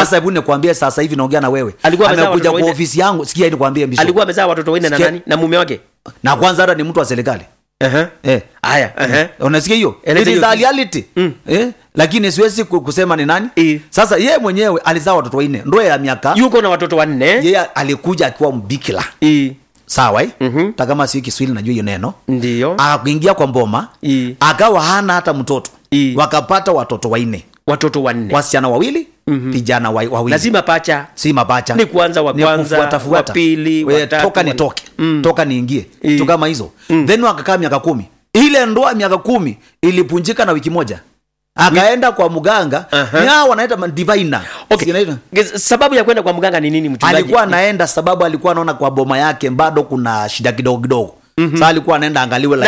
sasa hebu nikwambie sasa hivi naongea na wewe Alikuwa amezaa amekuja watoto kwa wanne? ofisi yangu sikia nikwambie mbisho alikuwa amezaa watoto wanne na Sikia- nani na mume wake na kwanza hata ni mtu wa serikali Aha. eh. haya aha. unasikia hiyo Eleza It is hiyo. a reality eh? lakini siwezi ku- kusema ni nani Eh. sasa yeye mwenyewe alizaa watoto wanne ndoa ya miaka yuko na watoto wanne yeye alikuja akiwa mbikila I. sawa eh? Mhm. hata kama si kiswahili najua hiyo neno ndiyo akaingia kwa mboma I. akawa hana hata mtoto I. wakapata watoto wanne watoto wanne wasichana wawili vijana wa- wawili lazima pacha si mapacha Ni kuanza wa Ni kwanza, kufuata- fuata. wa pili, wa We, tatu, toka wa- nitoke Mm. toka niingie I. vitu kama hizo then wakakaa miaka kumi ile ndoa miaka kumi ilipunjika na wiki moja akaenda kwa mganga Aha. ni hao wanaita ma- diviner okay. Si inaitwa? Ge- sababu ya kwenda kwa mganga ni nini mchungaji alikuwa anaenda sababu alikuwa anaona kwa boma yake bado kuna shida kidogo kidogo mm-hmm. sa alikuwa anaenda angaliwe